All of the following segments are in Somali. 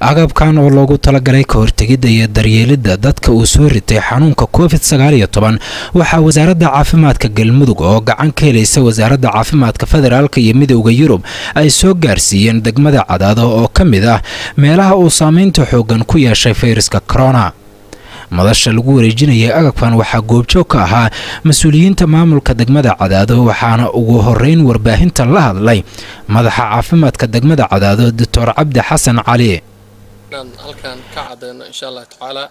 agabkan oo loogu talagalay ka hortegidda iyo daryeelidda dadka uu soo ritay xanuunka covid sagaal iyo toban waxaa wasaaradda caafimaadka galmudug oo gacan ka helaysa wasaaradda caafimaadka federaalk iyo midowda yurub ay soo gaarsiiyeen degmada cadaado oo ka mid ah meelaha uu saameynta xooggan ku yeeshay fayraska corona madasha lagu wareejinayay agabkan waxaa goobjoog ka ahaa mas-uuliyiinta maamulka degmada cadaado waxaana ugu horeyn warbaahinta la hadlay madaxa caafimaadka degmada cadaado doctor cabdi xasan cali halkaan ka cadeyno insha allah tacaala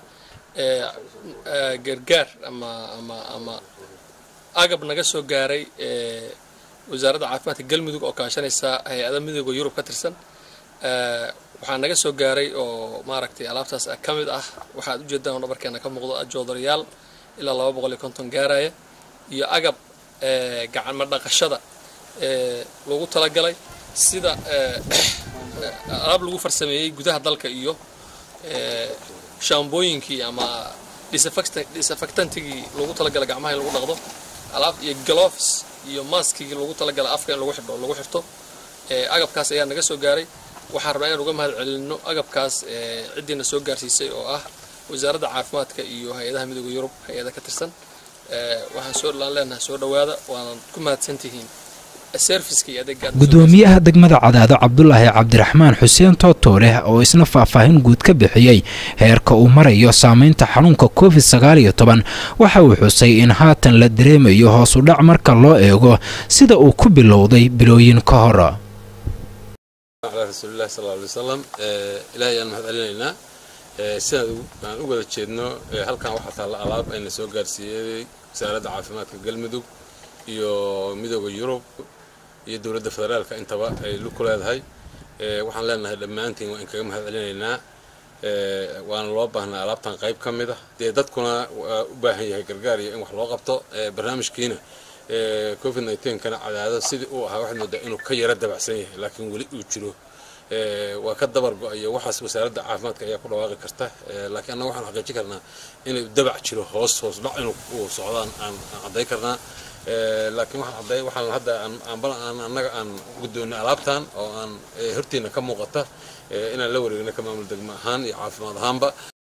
gargaar ama ama ama agab naga soo gaaray wasaaradda caafimaadka galmudug oo kaashanaysa hay-ada midooda yurub ka tirsan waxaa naga soo gaaray oo maaragtay alaabtaas ka mid ah waxaad ujeedaan dhabarkeena ka muuqdo joodarayaal ilaa laba boqol iyo konton gaaraya iyo agab gacanma dhaqashada lagu talagalay sida alaab lagu farsameeyey gudaha dalka iyo shaambooyinkii ama disafactantigii lagu talagalay gacmaha in lagu dhaqdo alaab iyo gloves iyo maskigii lagu talagalay afka in lagu xidho lagu xirto agabkaas ayaa naga soo gaaray waxaan rabnaa inaan uga mahad celinno agabkaas ciddiina soo gaarsiisay oo ah wasaaradda caafimaadka iyo hay-adaha midooda yurub hay-ada ka tirsan waxaan soo laan leenahay soo dhowaada waanan ku mahadsantihiin gudoomiyaha degmada cadaado cabdulaahi cabdiraxmaan xuseen tootooleh oo isna faahfaahin guud ka bixiyey heerka uu marayo saameynta xanuunka covid sagaal iyo toban waxa uu xusay in haatan la dareemayo hoos u dhac marka loo eego sida uu ku bilowday bilooyin ka hor على رسول الله صلى الله عليه وسلم إلهي أن محد علينا سنة aan u wada jeedno halkan waxaa taalla alaab ayna soo gaarsiiyey wasaaradda caafimaadka galmudug iyo midooda yurub iyo dowladda federaalka intaba ay ku leedahay waxaan leenahay dhammaantiin waa in kaga mahad celinaynaa waana loo baahnaa alaabtan qayb ka mid ah dee dadkuna waa u baahan yahay gargaar iyo in wax loo qabto barnaamijkiina covid kana cadaado sidii uu ahaa waxaad moodaa inuu ka yara dabacsan yahay laakiin weli uu jiro waa ka dabar go-ayo waxaas wasaaradda caafimaadka ayaa ku dhawaaqi karta laakiin annaga waxaan xaqiijin karnaa inuu dabac jiro hoos hoos dhac inuu uu socdaan aan cadday karnaa laakiin waxaan cadday waxaan hadda aan annaga aan guddoonnay alaabtan oo aan hortiina ka muuqata inaan la wareegno ka maamul degmo ahaan iyo caafimaad ahaanba